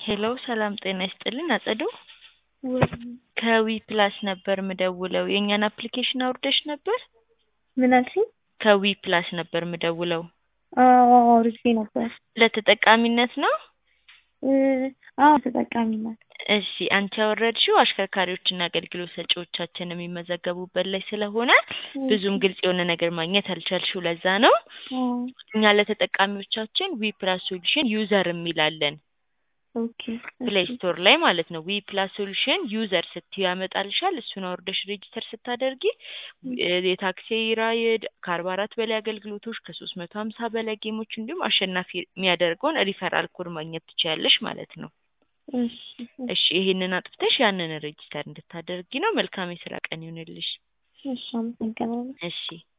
ሄሎ ሰላም ጤና ይስጥልን አጸዱ ወይ ከዊ ፕላስ ነበር ምደውለው የእኛን አፕሊኬሽን አውርደሽ ነበር? ምን አልሽኝ? ከዊ ፕላስ ነበር ምደውለው አዎ አውርጄ ነበር። ለተጠቃሚነት ነው? እ አዎ ተጠቃሚ ናት። እሺ አንቺ ያወረድሽው አሽከርካሪዎችና አገልግሎት ሰጪዎቻችን የሚመዘገቡበት ላይ ስለሆነ ብዙም ግልጽ የሆነ ነገር ማግኘት አልቻልሽው ለዛ ነው። አዎ እኛ ለተጠቃሚዎቻችን ዊ ፕላስ ሶሉሽን ዩዘር የሚላለን ኦኬ ፕሌይ ስቶር ላይ ማለት ነው። ዊ ፕላስ ሶሉሽን ዩዘር ስትዩ ያመጣልሻል። እሱን አውርደሽ ሬጅስተር ስታደርጊ እ የታክሲ ራይድ ከአርባ አራት በላይ አገልግሎቶች ከሶስት መቶ ሀምሳ በላይ ጌሞች እንዲሁም አሸናፊ የሚያደርገውን ሪፈራል ኮድ ማግኘት ትችያለሽ ማለት ነው። እሺ እሺ ይሄንን አጥፍተሽ ያንን ሬጅስተር እንድታደርጊ ነው። መልካም የስራ ቀን ይሁንልሽ። እሺ አመሰግናለሁ። እሺ